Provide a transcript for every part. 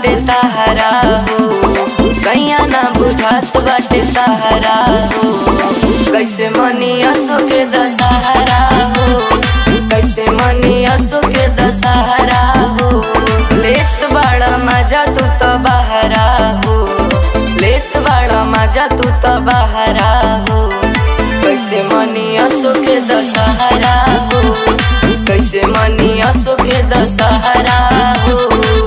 बाटे तहरा हो सैया ना बुझात बाटे तहरा हो कैसे मनी असो के दशहरा हो कैसे मनी असो के दशहरा हो लेत बड़ा मजा तू तो बहरा हो लेत बड़ा मजा तू तो बहरा हो कैसे मनी असो के दशहरा हो कैसे मनी असो के दशहरा हो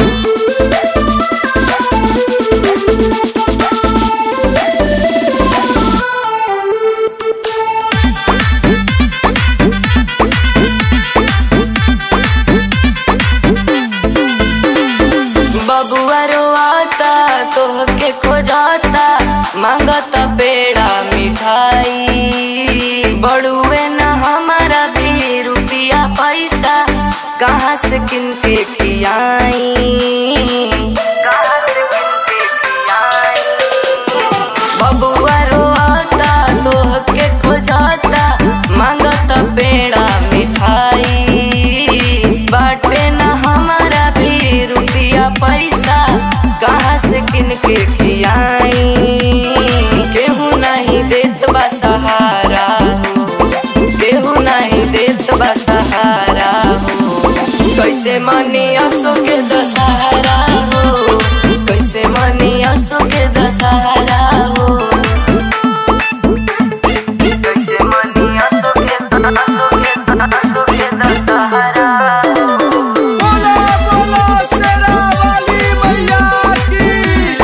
बबुआ रोआता तोहके खोजाता मांगता पेड़ा मिठाई बड़ुए न हमारा भी रुपया पैसा कहाँ से किन के खियाई कहाँ से किन के खियाई बबुआ रोआता तोहके खोजाता मांगता पेड़ा मिठाई बाटे न हमारा भी रुपया पैसा कहाँ से किन के खियाई केहू नहीं देत बा सहारा हो केहू नहीं देत बा सहारा हो कैसे मनी असो के दशहरा हो कैसे मनी असो के दशहरा हो कैसे मनी असो के असो के असो के दशहरा हो बोला बोला शेरा वाली मैया की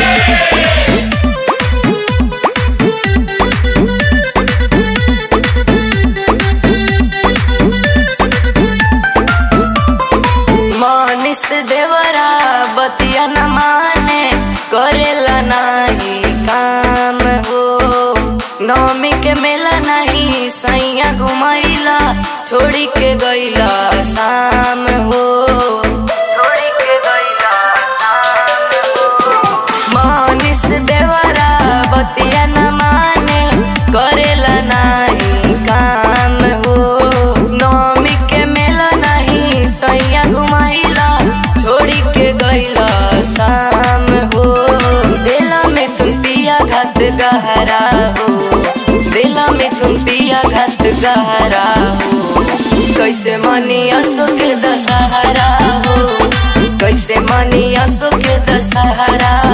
मानिस देवरा बतिया न माने करेला नहीं काम हो नौमी के मेला नहीं सैया घुमैला छोड़ी के गैला शाम हो छोड़ी के गैला शाम हो मानिस देवरा बतिया न माने करेला नहीं काम हो नौमी के मेला नहीं सैया घुमाइला छोड़ी के गैला शाम हो दिला में तुम पिया घात गहरा हो दिला में तुम पिया घात गहरा हो कैसे मनी असो के दशहरा हो कैसे मनी असो के दशहरा